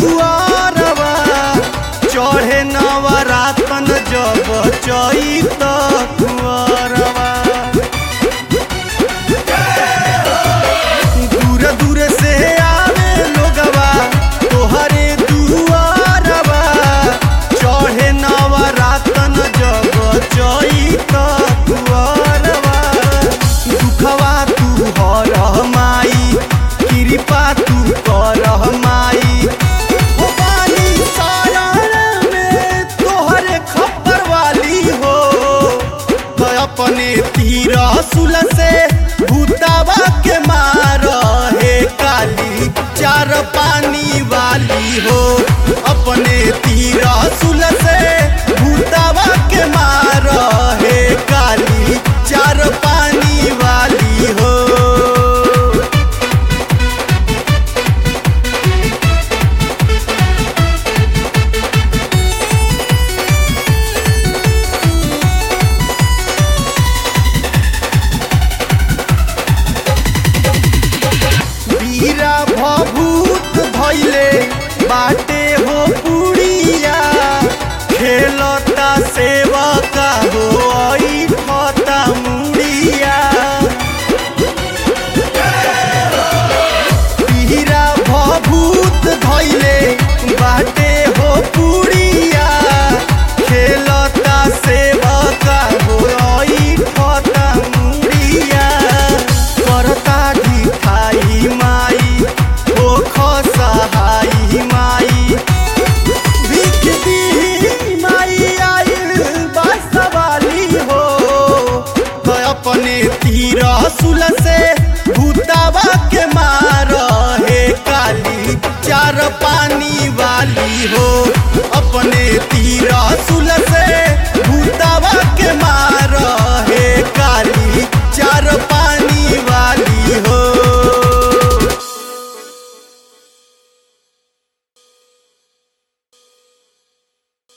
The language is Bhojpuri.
दुआरवा चढ़े नवरातन जब चैत कुंवरवा दूर दूर से आवे लोगवा तोहरे दुआरवा चढ़े नवरातन जब चैत कुंवरवा दुखवा तू हर माई कृपा तू कर माई हो बानी सारण में तोहरे खप्पर वाली हो तो अपने तीर सुल से भूतावा के मार हे काली चार पानी वाली हो अपने तीर सुल से भूतावा के मार हे काली चार पानी वाली हो वीरा भभूत भैले बाटे हो पुड़िया खेलता सेवका हो ऐठता मुड़िया वीरा भभूत भैले बाटे हो पुड़िया खेलता सेवका हो ऐठता मुड़िया करता ढिठाई माई हो खसहाई माई भीख दी माई आइल बासवाली हो तो अपने तीर सुल से भूतावा के मार हे काली चार पानी वाली हो अपने तीर सुल से